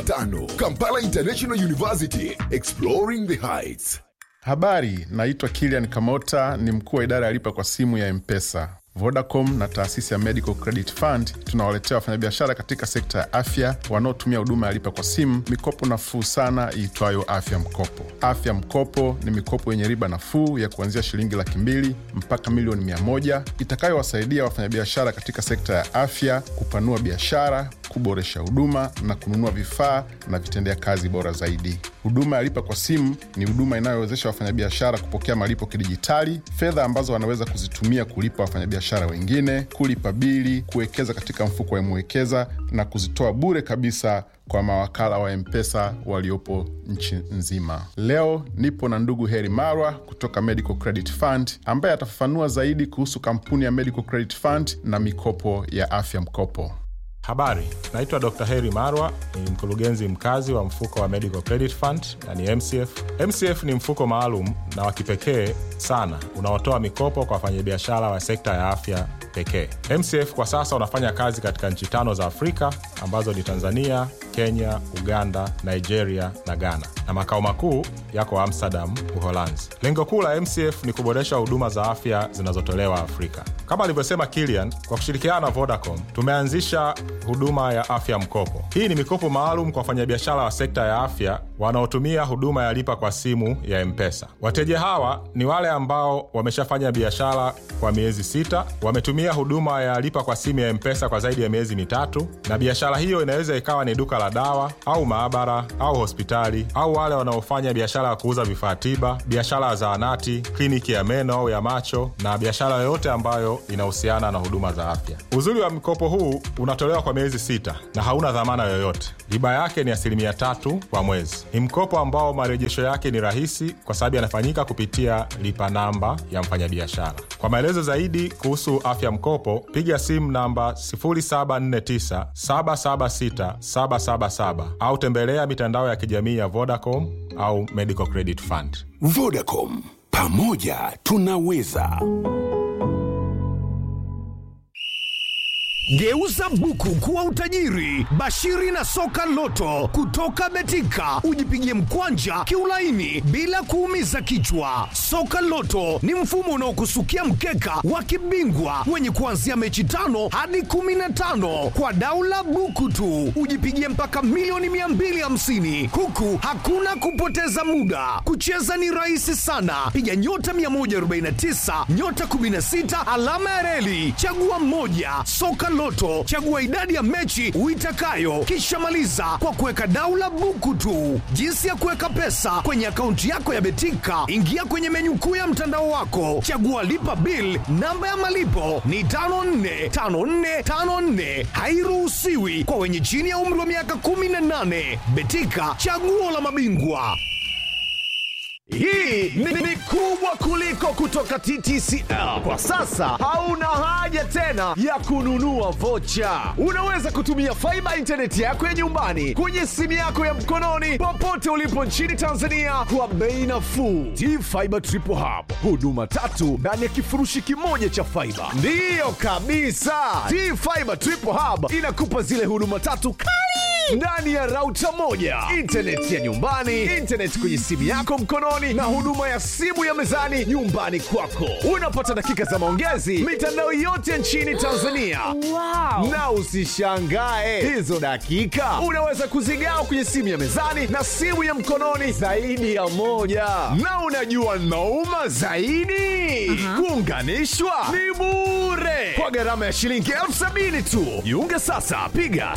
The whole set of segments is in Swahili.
tano Kampala International University, exploring the heights. Habari, naitwa Kilian Kamota, ni mkuu wa idara ya lipa kwa simu ya Mpesa. Vodacom na taasisi ya Medical Credit Fund tunawaletea wafanyabiashara katika sekta ya afya wanaotumia huduma ya lipa kwa simu mikopo nafuu sana iitwayo Afya Mkopo. Afya Mkopo ni mikopo yenye riba nafuu ya kuanzia shilingi laki mbili mpaka milioni mia moja itakayowasaidia wafanyabiashara katika sekta ya afya kupanua biashara, kuboresha huduma na kununua vifaa na vitendea kazi bora zaidi. Huduma ya lipa kwa simu ni huduma inayowezesha wafanyabiashara kupokea malipo kidijitali, fedha ambazo wanaweza kuzitumia kulipa wafanyabiashara wengine, kulipa bili, kuwekeza katika mfuko wa Mwekeza na kuzitoa bure kabisa kwa mawakala wa Mpesa waliopo nchi nzima. Leo nipo na ndugu Heri Marwa kutoka Medical Credit Fund ambaye atafafanua zaidi kuhusu kampuni ya Medical Credit Fund na mikopo ya afya mkopo. Habari, naitwa Dr. Heri Marwa, ni mkurugenzi mkazi wa mfuko wa Medical Credit Fund na ni MCF. MCF ni mfuko maalum na wa kipekee sana unaotoa mikopo kwa wafanyabiashara wa sekta ya afya pekee. MCF kwa sasa unafanya kazi katika nchi tano za Afrika ambazo ni Tanzania, Kenya, Uganda, Nigeria na Ghana, na makao makuu yako Amsterdam, Uholanzi. Lengo kuu la MCF ni kuboresha huduma za afya zinazotolewa Afrika. Kama alivyosema Kilian, kwa kushirikiana na Vodacom tumeanzisha huduma ya afya mkopo. Hii ni mikopo maalum kwa wafanyabiashara wa sekta ya afya wanaotumia huduma ya lipa kwa simu ya Mpesa. Wateja hawa ni wale ambao wameshafanya biashara kwa miezi sita, wametumia huduma ya lipa kwa simu ya Mpesa kwa zaidi ya miezi mitatu, na biashara hiyo inaweza ikawa ni duka la dawa au maabara au hospitali, au wale wanaofanya biashara ya kuuza vifaa tiba, biashara ya zahanati, kliniki ya meno au ya macho, na biashara yoyote ambayo inahusiana na huduma za afya. Uzuri wa mkopo huu unatolewa kwa miezi sita na hauna dhamana yoyote. Riba yake ni asilimia tatu kwa mwezi. Ni mkopo ambao marejesho yake ni rahisi kwa sababu yanafanyika kupitia lipa namba ya mfanyabiashara. Kwa maelezo zaidi kuhusu afya mkopo, piga simu namba 0749 776 777 au tembelea mitandao ya kijamii ya Vodacom au Medical Credit Fund. Vodacom, pamoja tunaweza. Geuza buku kuwa utajiri. Bashiri na soka loto kutoka Betika, ujipigie mkwanja kiulaini bila kuumiza kichwa. Soka loto ni mfumo unaokusukia mkeka wa kibingwa wenye kuanzia mechi tano hadi kumi na tano kwa daula buku tu, ujipigie mpaka milioni 250 huku hakuna kupoteza muda. Kucheza ni rahisi sana, piga nyota 149 nyota 16 alama ya reli, chagua mmoja. Soka Loto, chagua idadi ya mechi uitakayo, kisha maliza kwa kuweka daula buku tu. Jinsi ya kuweka pesa kwenye akaunti yako ya Betika, ingia kwenye menyu kuu ya mtandao wako, chagua lipa bill. Namba ya malipo ni 545454, hairuhusiwi kwa wenye chini ya umri wa miaka 18. Betika, chaguo la mabingwa. Hii ni, ni kubwa kuliko kutoka TTCL. Kwa sasa hauna haja tena ya kununua vocha. Unaweza kutumia faiba intaneti yako ya nyumbani kwenye simu yako ya mkononi popote ulipo nchini Tanzania kwa bei nafuu. T-Fiber Triple Hub, huduma tatu ndani ya kifurushi kimoja cha faiba. Ndiyo kabisa, T-Fiber Triple Hub inakupa zile huduma tatu kali ndani ya rauta moja, intaneti ya nyumbani, intaneti kwenye simu yako mkononi, na huduma ya simu ya mezani nyumbani kwako. Unapata dakika za maongezi mitandao yote nchini Tanzania. Wow. Na usishangae hizo dakika unaweza kuzigawa kwenye simu ya mezani na simu ya mkononi zaidi ya moja. Na unajua nauma zaidi, kuunganishwa ni bure kwa gharama ya shilingi elfu sabini tu. Jiunge sasa, piga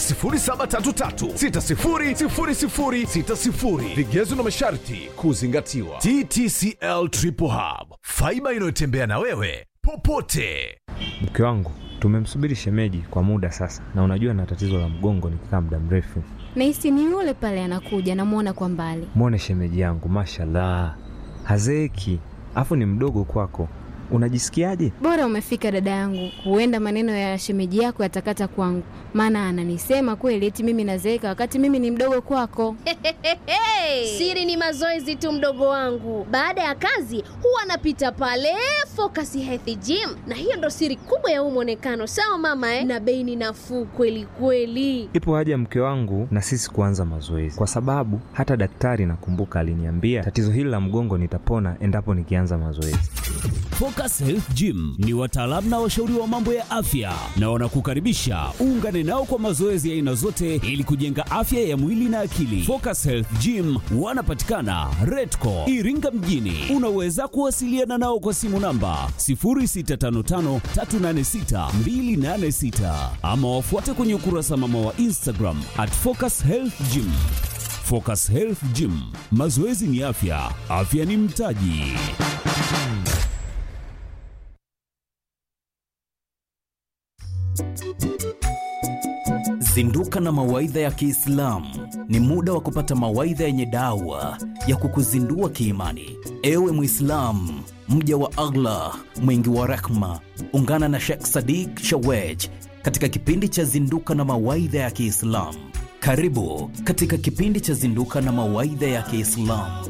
0733600060. Vigezo na masharti kuzingatiwa. TTCL Triple Hub, faiba inayotembea na wewe popote. Mke wangu tumemsubiri shemeji kwa muda sasa, na unajua na tatizo la mgongo nikikaa muda mrefu. Nahisi ni yule pale anakuja, namwona kwa mbali. Mwone shemeji yangu, mashallah, hazeeki, afu ni mdogo kwako. unajisikiaje? Bora umefika dada yangu, huenda maneno ya shemeji yako yatakata kwangu, maana ananisema kweli eti mimi nazeeka wakati mimi ni mdogo kwako. Siri ni mazoezi tu, mdogo wangu. Baada ya kazi huwa anapita pale Focus Health Gym, na hiyo ndo siri kubwa ya huu mwonekano. Sawa mama eh? Na bei ni nafuu kweli kweli. Ipo haja mke wangu na sisi kuanza mazoezi, kwa sababu hata daktari nakumbuka aliniambia tatizo hili la mgongo nitapona endapo nikianza mazoezi. Focus Health Gym ni wataalamu na washauri wa mambo ya afya na wanakukaribisha uungane nao kwa mazoezi ya aina zote ili kujenga afya ya mwili na akili. Focus Health Gym wanapatikana Redco Iringa mjini. Unaweza kuwasiliana nao kwa simu namba 0655386286 ama wafuate kwenye ukurasa mama wa Instagram at Focus Health Gym. Focus Health Gym, mazoezi ni afya, afya ni mtaji. Zinduka na mawaidha ya Kiislamu ni muda wa kupata mawaidha yenye dawa ya kukuzindua kiimani. Ewe Mwislamu, mja wa Allah mwingi wa rehma, ungana na Sheikh Sadiq Shawej katika kipindi cha Zinduka na mawaidha ya Kiislamu. Karibu katika kipindi cha Zinduka na mawaidha ya Kiislamu.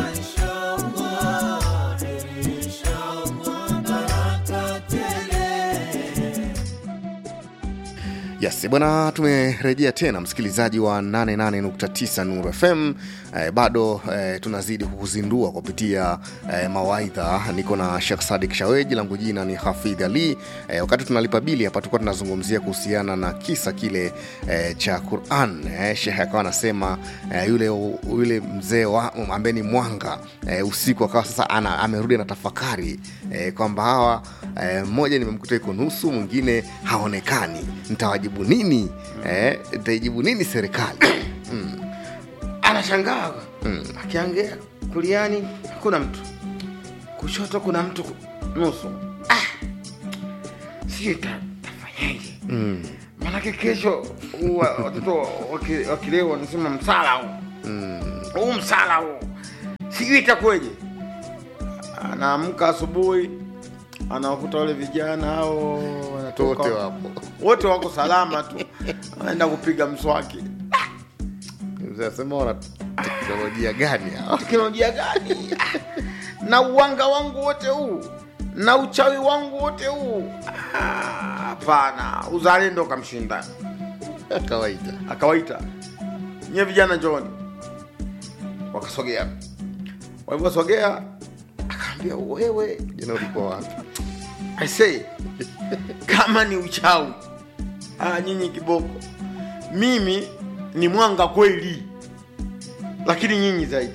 Yes, bwana, tumerejea tena msikilizaji wa 88.9 Nuru FM. Eh, bado eh, tunazidi kukuzindua kupitia eh, mawaidha. Niko na Sheikh Sadik Shaweji, langu jina ni Hafidh Ali. Eh, wakati tunalipa bili hapa, tulikuwa tunazungumzia kuhusiana na kisa kile eh, cha Quran. Eh, Sheikh akawa anasema eh, yule, yule mzee wa ambaye ni mwanga eh, usiku akawa sasa ana, amerudi na tafakari eh, kwamba hawa eh, mmoja nimemkuta iko nusu, mwingine haonekani, nitawajibu nini? Eh, nitaijibu nini serikali? mm. anashangaa mm. akiangalia kuliani kuna mtu kushoto kuna mtu nusu ah. sijui ta- tafanyaje Mm. manake kesho wa- watoto waki- wakileo wanasema msala huu huu msala huu sijui itakuweje anaamka asubuhi anawakuta wale vijana hao wanatoka Wote wapo. wote wako salama tu anaenda kupiga mswaki Mzee asema wana teknolojia gani hao? teknolojia gani na uwanga wangu wote huu na uchawi wangu wote huu Ah, hapana uzalendo kamshinda kawaida akawaita nye vijana njoni wakasogea walivyosogea akaambia wewe jana ulikuwa wapi I say kama ni uchawi ah, nyinyi kiboko mimi ni mwanga kweli lakini nyinyi zaidi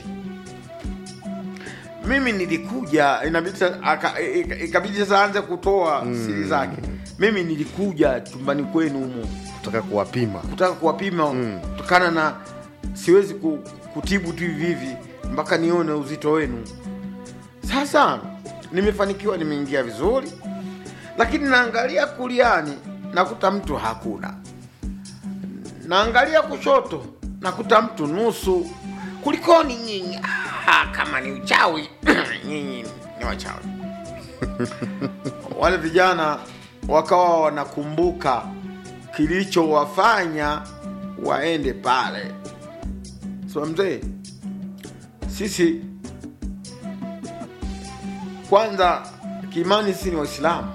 mimi nilikuja inabidi sa- aka- i- i- ikabidi sasa aanze kutoa siri zake mimi nilikuja chumbani kwenu humo kutaka kuwapima kutaka kuwapima kutokana na siwezi ku, kutibu tu hivi hivi mpaka nione uzito wenu sasa nimefanikiwa nimeingia vizuri lakini naangalia kuliani nakuta mtu hakuna naangalia kushoto nakuta mtu nusu kulikoni nyinyi ah, kama ni uchawi nyinyi ni wachawi wale vijana wakawa wanakumbuka kilichowafanya waende pale so mzee sisi kwanza kiimani sisi ni waislamu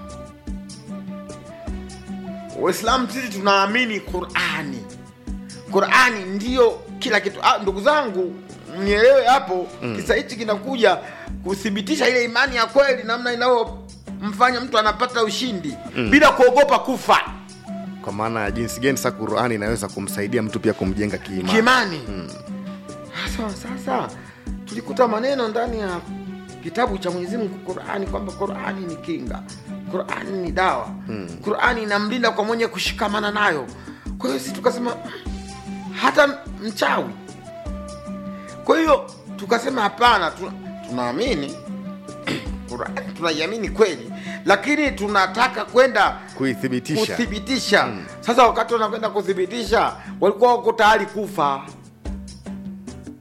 waislamu sisi tunaamini qurani qurani ndiyo kila kitu ah, ndugu zangu mnielewe hapo mm. kisa hichi kinakuja kuthibitisha ile imani ya kweli namna inayomfanya mtu anapata ushindi Mm. bila kuogopa kufa kwa maana ya jinsi gani sasa Qur'ani inaweza kumsaidia mtu pia kumjenga kiimani. Kiimani. Mm. sasa sasa tulikuta maneno ndani ya kitabu cha mwenyezi mungu qurani kwamba qurani ni kinga qurani ni dawa Mm. qurani inamlinda kwa mwenye kushikamana nayo kwa hiyo sisi tukasema "Mm, hata mchawi kwa hiyo tukasema hapana tuna- tunaamini qurani tunaiamini kweli lakini tunataka kwenda Kuithibitisha. kuthibitisha sasa wakati wanakwenda kuthibitisha walikuwa wako tayari kufa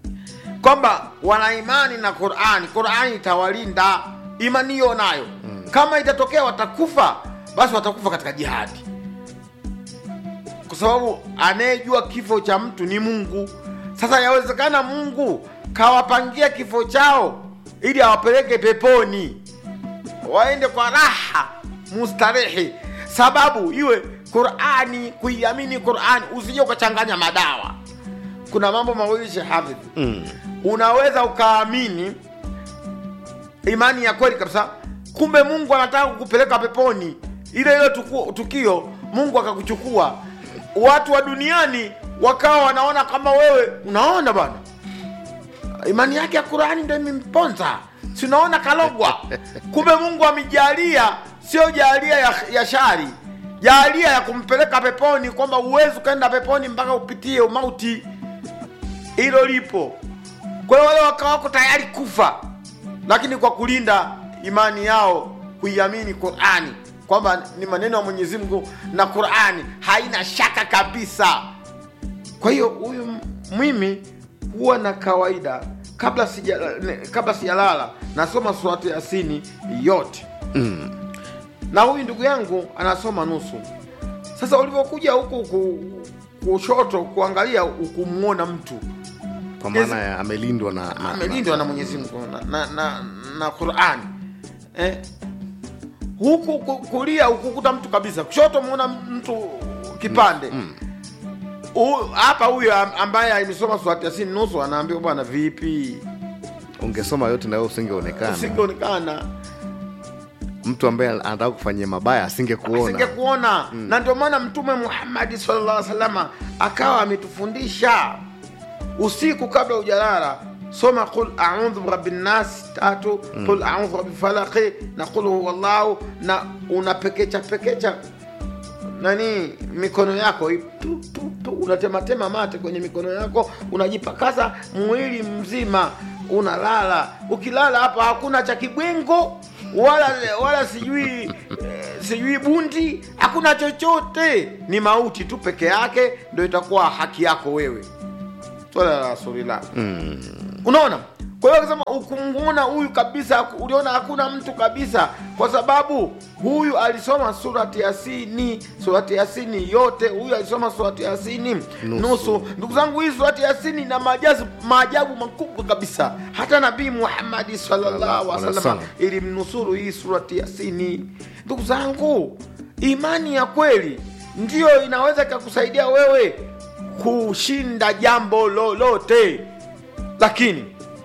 kwamba wana imani na qurani qurani itawalinda imani hiyo nayo kama itatokea watakufa basi watakufa katika jihadi kwa sababu anayejua kifo cha mtu ni mungu sasa yawezekana mungu kawapangia kifo chao ili awapeleke peponi waende kwa raha mustarehe sababu iwe qurani kuiamini qurani usije ukachanganya madawa kuna mambo mawili shehafidh Mm. unaweza ukaamini imani ya kweli kabisa kumbe mungu anataka kukupeleka peponi ile ile tuku- tukio mungu akakuchukua watu wa duniani wakawa wanaona kama wewe unaona bwana imani yake ya qurani ndo imemponza si unaona kalogwa kumbe mungu amejalia sio jalia ya, ya shari jalia ya kumpeleka peponi kwamba uwezi ukaenda peponi mpaka upitie umauti hilo lipo kwa hiyo wale wakawa wako tayari kufa lakini kwa kulinda imani yao kuiamini qurani kwamba ni maneno ya mwenyezi mungu na qurani haina shaka kabisa kwa hiyo huyu m- mimi huwa na kawaida kabla sija ne- kabla sijalala nasoma surati yasini yote Mm. na huyu ndugu yangu anasoma nusu sasa ulivyokuja huku ku, kushoto kuangalia ukumuona mtu kwa maana ya amelindwa na, na, amelindwa na Mwenyezi Mungu na, na, na, na Qur'ani eh? huku ku- kulia ukukuta mtu kabisa, kushoto umeona mtu kipande Hu- hapa huyo am- ambaye amesoma surati Yasin nusu anaambiwa bwana, vipi, ungesoma yote na wewe usingeonekana usingeonekana mtu ambaye anataka kufanyia mabaya asingekuona asingekuona na ndio maana Mtume Muhammadi sallallahu alaihi wasallam akawa ametufundisha usiku kabla ujalala soma qul audhu birabbin nas tatu qul audhu birabbil falaqi na qul huwallahu na unapekecha pekecha nani mikono yako hii, tu, tu, tu, unatematema mate kwenye mikono yako unajipakaza mwili mzima unalala ukilala hapa hakuna cha kibwengo wala wala sijui eh, sijui bundi hakuna chochote ni mauti tu peke yake ndo itakuwa haki yako wewe swala la rasulillah mm. unaona kwa hiyo akasema ukumuona huyu kabisa uliona hakuna mtu kabisa kwa sababu huyu alisoma surati yasini surati yasini yote huyu alisoma surati yasini nusu, nusu. ndugu zangu hii surati yasini na maajabu maajabu makubwa kabisa hata nabii muhammadi sallallahu alaihi wasallam ilimnusuru hii surati yasini ndugu zangu imani ya kweli ndiyo inaweza ikakusaidia wewe kushinda jambo lolote lakini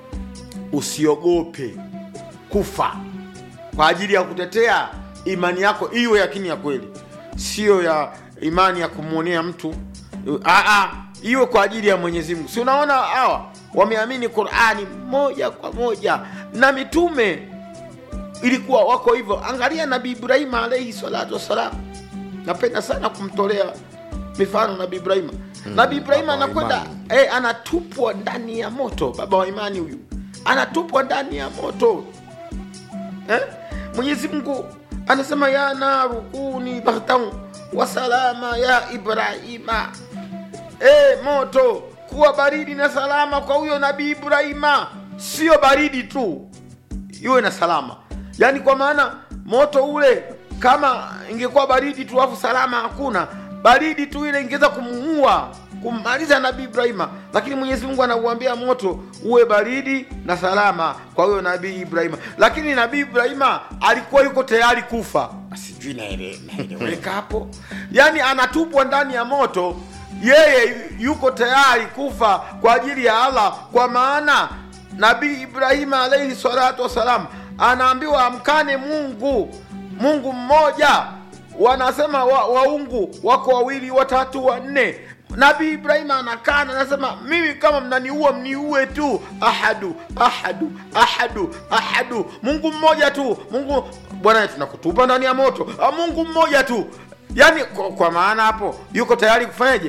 usiogope kufa kwa ajili ya kutetea imani yako iwe yakini ya kweli sio ya imani ya kumwonea mtu Aa, iwe kwa ajili ya mwenyezi mungu si unaona hawa wameamini qurani moja kwa moja na mitume ilikuwa wako hivyo angalia nabii ibrahima alaihi salatu wassalam napenda sana kumtolea mifano nabii ibrahima hmm, nabii ibrahima anakwenda eh, anatupwa ndani ya moto baba wa imani huyu anatupwa ndani ya moto eh? mwenyezi mungu anasema ya naru kuni bardan wasalama ya ibrahima eh, moto kuwa baridi na salama kwa huyo nabii ibrahima sio baridi tu iwe na salama yaani kwa maana moto ule kama ingekuwa baridi tu afu salama hakuna baridi tu ile ingeweza kumuua kummaliza nabii ibrahima lakini mwenyezi mungu anauambia moto uwe baridi na salama kwa huyo nabii ibrahima lakini nabii ibrahima alikuwa yuko tayari kufa sijui naele- naeleweka hapo yaani anatupwa ndani ya moto yeye yuko tayari kufa kwa ajili ya allah kwa maana nabii ibrahima alaihi salatu wassalam anaambiwa amkane mungu mungu mmoja wanasema wa, waungu wako wawili watatu wanne nabii ibrahima anakana anasema mimi kama mnaniua mniue tu ahadu ahadu ahadu ahadu mungu mmoja tu mungu bwana tunakutupa ndani ya moto ah, mungu mmoja tu yaani kwa, kwa maana hapo yuko tayari kufanyaje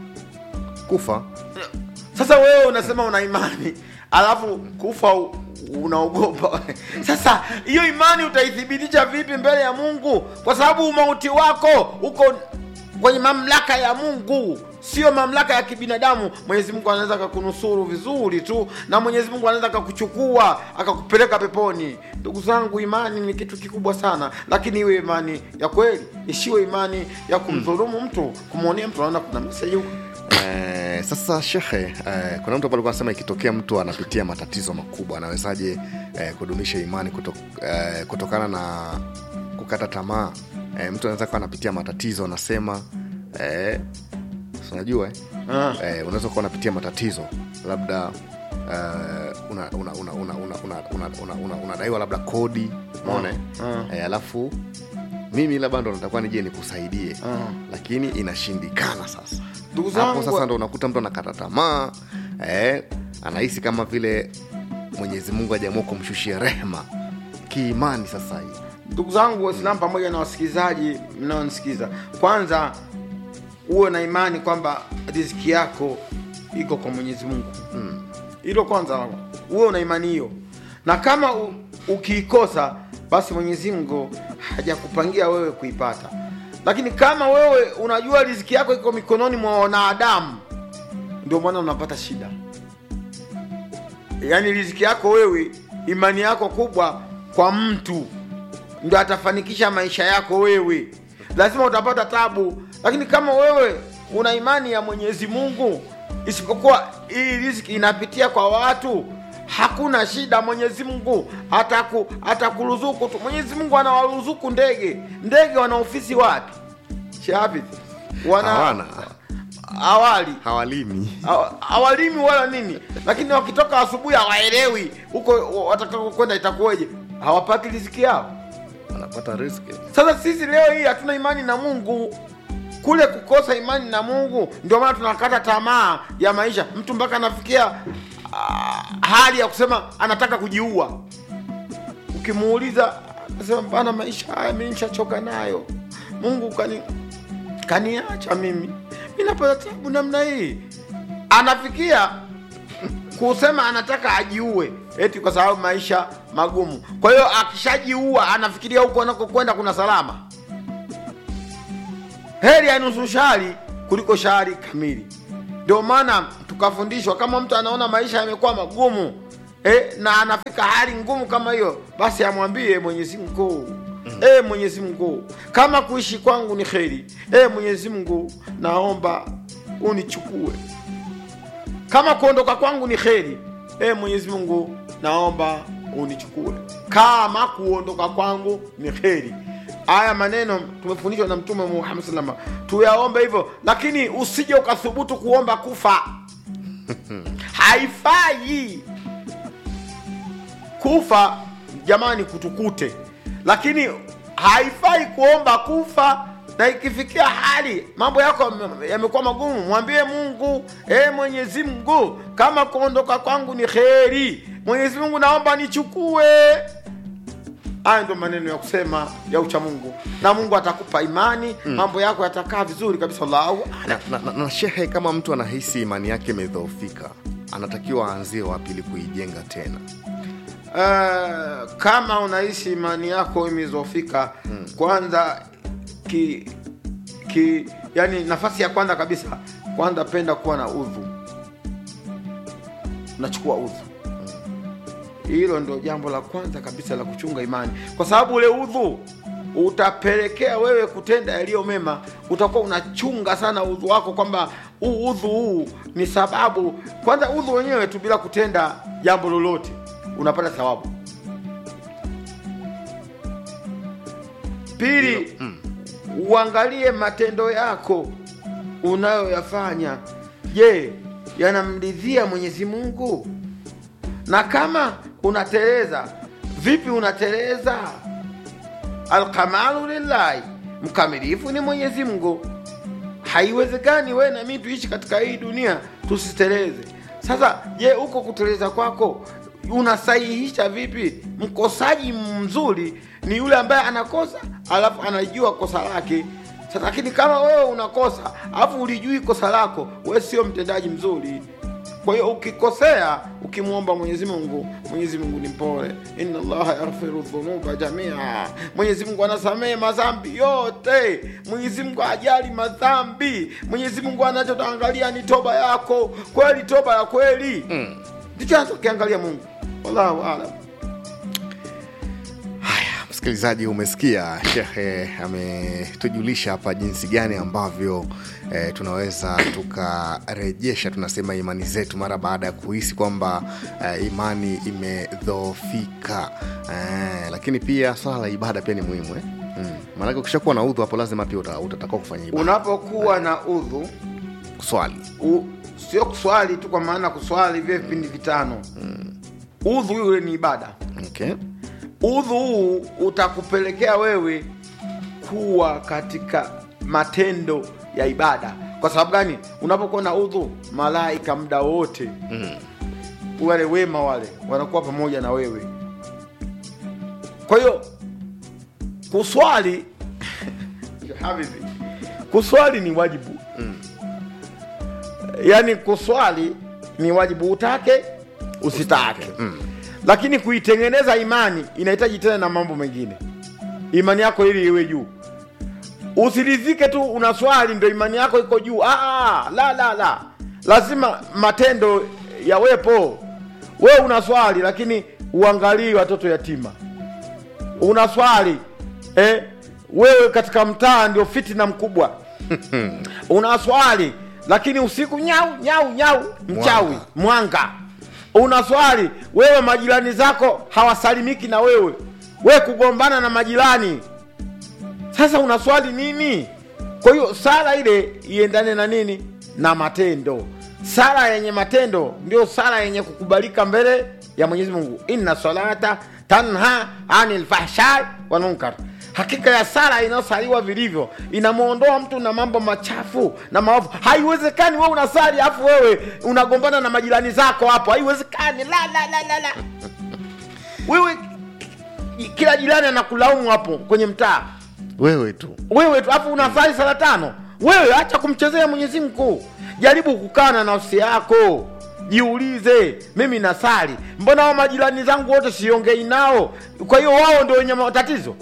kufa sasa wewe unasema una imani alafu kufa u- unaogopa sasa hiyo imani utaithibitisha vipi mbele ya mungu kwa sababu umauti wako uko kwenye mamlaka ya mungu sio mamlaka ya kibinadamu mwenyezi mungu anaweza akakunusuru vizuri tu na mwenyezi mungu anaweza akakuchukua akakupeleka peponi ndugu zangu imani ni kitu kikubwa sana lakini iwe imani ya kweli isiwe imani ya kumdhulumu mtu kumwonea mtu anaona kuna meseji huko Eh, sasa shekhe eh, kuna mtu hapa alikuwa anasema ikitokea mtu anapitia matatizo makubwa anawezaje eh, kudumisha imani kuto, eh, kutokana na kukata tamaa eh, mtu anaweza kuwa anapitia matatizo anasema eh, si unajua eh? Ah. eh, unaweza kuwa unapitia matatizo labda eh, una- una- una- una- una- una- una- una- una- unadaiwa labda kodi umeona eh? Ah. eh, alafu mimi labda ndo natakuwa nije nikusaidie Ah. lakini inashindikana sasa Ndugu hapo zangu- sasa ndo unakuta mtu anakata tamaa eh, anahisi kama vile mwenyezi mungu ajaamua kumshushia rehma kiimani sasa hii ndugu zangu waislamu pamoja na wasikilizaji mnaonisikiza kwanza uwe na imani kwamba riziki yako iko kwa mwenyezi mungu hilo kwanza uwe una imani hiyo na kama u, ukiikosa basi mwenyezi mungu hajakupangia wewe kuipata lakini kama wewe unajua riziki yako iko mikononi mwa wanadamu ndio maana unapata shida yaani riziki yako wewe imani yako kubwa kwa mtu ndio atafanikisha maisha yako wewe lazima utapata tabu lakini kama wewe una imani ya mwenyezi mungu isipokuwa hii riziki inapitia kwa watu hakuna shida mwenyezi mungu ataku atakuruzuku tu mwenyezi mungu anawaruzuku ndege ndege wana ofisi wapi shafidh wana hawana awali hawalimi Hawa- hawalimi wala nini lakini wakitoka asubuhi hawaelewi huko watakako kwenda itakuweje hawapati riziki yao wanapata riski sasa sisi leo hii hatuna imani na mungu kule kukosa imani na mungu ndio maana tunakata tamaa ya maisha mtu mpaka anafikia ah, hali ya kusema anataka kujiua ukimuuliza anasema bana maisha haya mi nishachoka nayo mungu kani kaniacha mimi mi napata tabu namna hii anafikia kusema anataka ajiue eti kwa sababu maisha magumu kwa hiyo akishajiua anafikiria huko anakokwenda kuna salama heri ya nusu shari kuliko shari kamili ndio maana tukafundishwa kama mtu anaona maisha yamekuwa magumu eh, na anafika hali ngumu kama hiyo basi amwambie mwenyezi mungu e mwenyezi mungu kama kuishi kwangu ni kheri e mwenyezi mungu naomba unichukue kama kuondoka kwangu ni kheri e mwenyezi mungu naomba unichukue kama kuondoka kwangu ni kheri haya maneno tumefundishwa na mtume muhammad salama tuyaombe hivyo lakini usije ukathubutu kuomba kufa haifai kufa jamani kutukute lakini haifai kuomba kufa na ikifikia hali mambo yako yame- yamekuwa magumu mwambie mungu e mwenyezi mungu kama kuondoka kwangu ni kheri mwenyezi mungu naomba nichukue haya ndio maneno ya kusema ya ucha mungu na mungu atakupa imani Mm. mambo yako yatakaa vizuri kabisa allahu na, na, na, na shehe kama mtu anahisi imani yake imedhoofika anatakiwa aanzie wapi ili kuijenga tena Uh, kama unahisi imani yako imezofika hmm. kwanza ki, ki yani nafasi ya kwanza kabisa kwanza penda kuwa na udhu unachukua udhu hilo ndo jambo la kwanza kabisa la kuchunga imani kwa sababu ule udhu utapelekea wewe kutenda yaliyo mema utakuwa unachunga sana udhu wako kwamba huu udhu huu ni sababu kwanza udhu wenyewe tu bila kutenda jambo lolote unapata thawabu pili uangalie matendo yako unayoyafanya je yanamridhia mwenyezi mungu na kama unateleza vipi unateleza alkamalu lillahi mkamilifu ni mwenyezi mungu haiwezekani we na mi tuishi katika hii dunia tusiteleze sasa je huko kuteleza kwako unasahihisha vipi mkosaji mzuri ni yule ambaye anakosa alafu anajua kosa lake sasa lakini kama wewe unakosa alafu ulijui kosa lako we sio mtendaji mzuri kwa hiyo ukikosea uki ukimwomba mwenyezi mungu mwenyezi mungu ni mpole inna allaha yaghfiru dhunuba jamia mwenyezi mungu anasamehe madhambi yote mwenyezi mungu ajali madhambi mwenyezi mungu anachotaangalia ni toba yako kweli toba ya kweli ndicho anachokiangalia mungu wallahu alam msikilizaji umesikia shekhe ametujulisha hapa jinsi gani ambavyo eh, tunaweza tukarejesha tunasema imani zetu mara baada ya kuhisi kwamba eh, imani imedhoofika eh, lakini pia swala la ibada pia ni muhimu eh? mm. maanake ukishakuwa na udhu hapo lazima pia uta- utatakiwa kufanya ibada unapokuwa na udhu kuswali u, sio kuswali tu kwa maana kuswali vile vipindi vitano udhu yule ni ibada okay. udhu huu utakupelekea wewe kuwa katika matendo ya ibada kwa sababu gani unapokuwa na udhu malaika muda wote mm. wale wema wale wanakuwa pamoja na wewe kwa hiyo kuswali habibi kuswali ni wajibu mm. yaani kuswali ni wajibu utake usitake mm. lakini kuitengeneza imani inahitaji tena na mambo mengine imani yako ili iwe juu usiridhike tu unaswali ndo imani yako iko juu Aa, la la la lazima matendo yawepo wewe unaswali lakini uangalii watoto yatima unaswali eh, wewe katika mtaa ndio fitina mkubwa unaswali lakini usiku nyau nyau nyau mchawi mwanga unaswali wewe majirani zako hawasalimiki na wewe we kugombana na majirani sasa unaswali nini kwa hiyo sala ile iendane na nini na matendo sala yenye matendo ndio sala yenye kukubalika mbele ya mwenyezi mungu inna salata tanha anil fahshai wal munkar hakika ya sala inayosaliwa vilivyo inamwondoa mtu na mambo machafu na maovu haiwezekani wewe unasali afu wewe unagombana na majirani zako hapo haiwezekani la la la la la wewe kila jirani anakulaumu hapo kwenye mtaa wewe tu wewe tu afu unasali sala tano wewe acha kumchezea mwenyezi mungu jaribu kukaa na nafsi yako jiulize mimi nasali mbona wa majirani zangu wote siongei nao kwa hiyo wao ndio wenye matatizo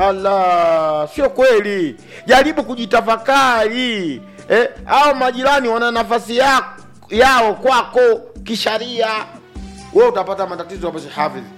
ala sio kweli jaribu kujitafakari eh, au majirani wana nafasi ya, yao kwako kisharia we utapata matatizo hapo hafidhi